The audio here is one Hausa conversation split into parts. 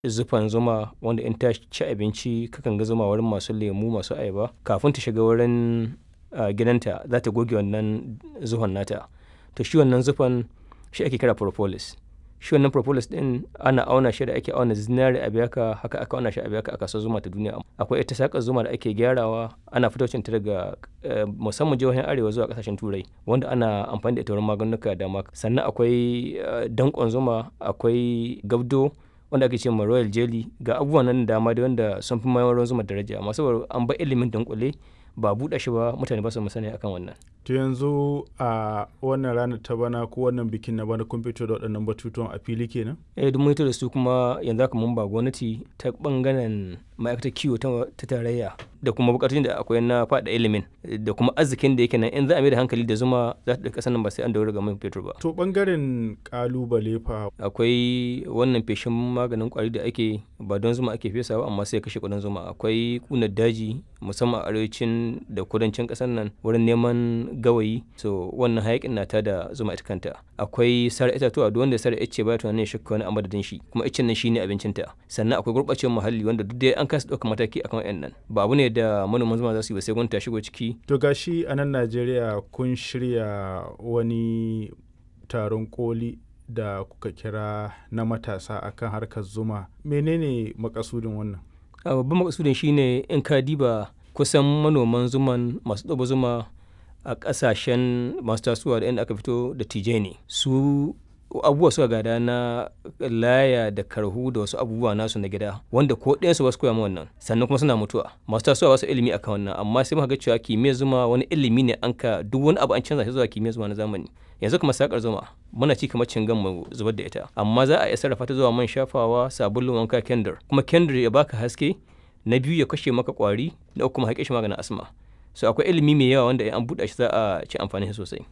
zufan zuma wanda in ta ci abinci kakan ga zuma wurin masu lemu masu ayaba kafin ta shiga wurin gidanta za ta goge wannan zuhon nata to shi wannan zufan shi ake kira propolis shi wannan propolis din ana auna shi da ake auna zinari a biyaka haka aka auna shi a biyaka a kasuwar zuma ta duniya akwai ita sakar zuma da ake gyarawa ana fitocin ta daga musamman jihohin arewa zuwa kasashen turai wanda ana amfani da ita wurin maganuka da dama sannan akwai dankon zuma akwai gabdo wanda ake ce ma royal jelly ga abubuwan nan dama da wanda sun fi mayar zuma daraja amma saboda an ba ilimin dunkule ba buɗe shi ba mutane ba su sani akan wannan to yanzu a wannan ranar ta bana ko wannan bikin na bana kun fito da waɗannan batutuwan a fili kenan eh duk mun da su kuma yanzu haka mun ba gwamnati ta bangaren ma'aikatar kiwo ta tarayya da kuma bukatun da akwai na faɗa ilimin da kuma arzikin da yake nan in za a mai da hankali da zuma za ta ɗauka sanin ba sai an daura ga man fetur ba to bangaren kalubale fa akwai wannan feshin maganin kwari da ake ba don zuma ake fesawa amma sai kashe kudin zuma akwai kunar daji musamman a arewacin da kudancin ƙasar nan wurin neman gawayi so wannan hayakin na da zuma ita kanta akwai sare itatuwa duk wanda sare ice ba tunanin shakka wani a madadin shi kuma icen nan shine abincinta sannan akwai gurɓacewar muhalli wanda duk dai an kasa ɗaukar mataki akan wayannan ba abu ne da manoman zuma za su yi ba sai gwamnati ta shigo ciki to gashi a nan Najeriya kun shirya wani taron koli da kuka kira na matasa akan harkar zuma menene makasudin wannan babban makasudin shine in ka diba kusan manoman zuman masu ɗaba zuma a ƙasashen masu tasowa da inda aka fito da tije ne su abubuwa suka gada na laya da karhu da wasu abubuwa nasu na gida wanda ko ɗayansu ba su koya wannan sannan kuma suna mutuwa masu tasowa wasu ilimi akan wannan amma sai muka ga cewa kimiyyar zuma wani ilimi ne an ka duk wani abu an canza shi zuwa kimiyyar zuma na zamani yanzu kuma sakar zuma muna ci kamar cingan mu zubar da ita amma za a iya sarrafa ta zuwa man shafawa sabulun wanka kendir kuma kendir ya baka haske na biyu ya kashe maka kwari na uku kuma haƙe shi maganin asma so akwai ilimi mai yawa wanda an buɗe shi za a ci amfani shi sosai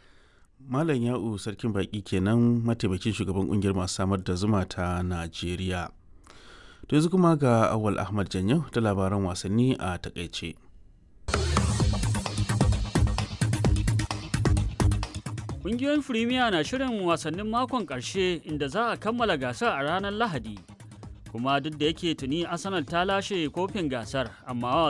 malam ya'u sarkin baki kenan mataimakin shugaban kungiyar masu samar da zuma ta najeriya to yanzu kuma ga awal ahmad janyo da labaran wasanni a takaice Ƙungiyoyin Firimiya na shirin wasannin makon ƙarshe inda za a kammala gasar a ranar Lahadi. Kuma duk da yake tuni Arsenal ta lashe kofin gasar, amma